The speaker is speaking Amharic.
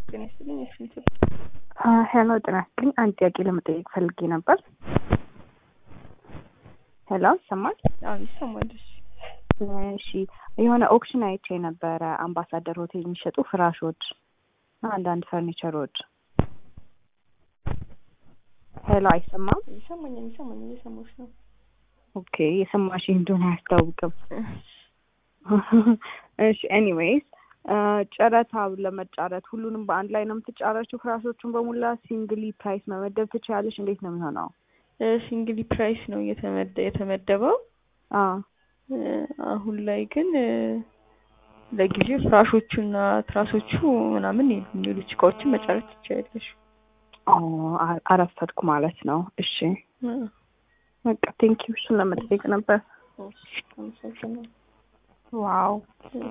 ጤና ይስጥልኝ። የስንት ሄሎ ጤና ይስጥልኝ። አንድ ጥያቄ ለመጠየቅ ፈልጌ ነበር። ሄሎ ይሰማል? አዎ ይሰማል። እሺ እሺ የሆነ ኦክሽን አይቼ ነበረ አምባሳደር ሆቴል የሚሸጡ ፍራሾች፣ አንዳንድ ፈርኒቸሮች። ሄሎ አይሰማም? ይሰማኛል፣ ይሰማኛል። እየሰማሁሽ ነው። ኦኬ የሰማሽ እንደሆነ አያስታውቅም። እሺ ኤኒዌይስ ጨረታ ለመጫረት ሁሉንም በአንድ ላይ ነው የምትጫረችው? ፍራሾቹን በሙላ ሲንግሊ ፕራይስ መመደብ ትችላለሽ? እንዴት ነው የሚሆነው? ሲንግሊ ፕራይስ ነው እየተመደ- የተመደበው። አዎ አሁን ላይ ግን ለጊዜው ፍራሾቹና ትራሶቹ ምናምን የሉም። ሌሎች እቃዎችን መጫረት ትችያለሽ። አ- አረፈድኩ ማለት ነው። እሺ በቃ ቴንኪው። እሱን ለመጠየቅ ነበር። አመሰግናለሁ። ዋው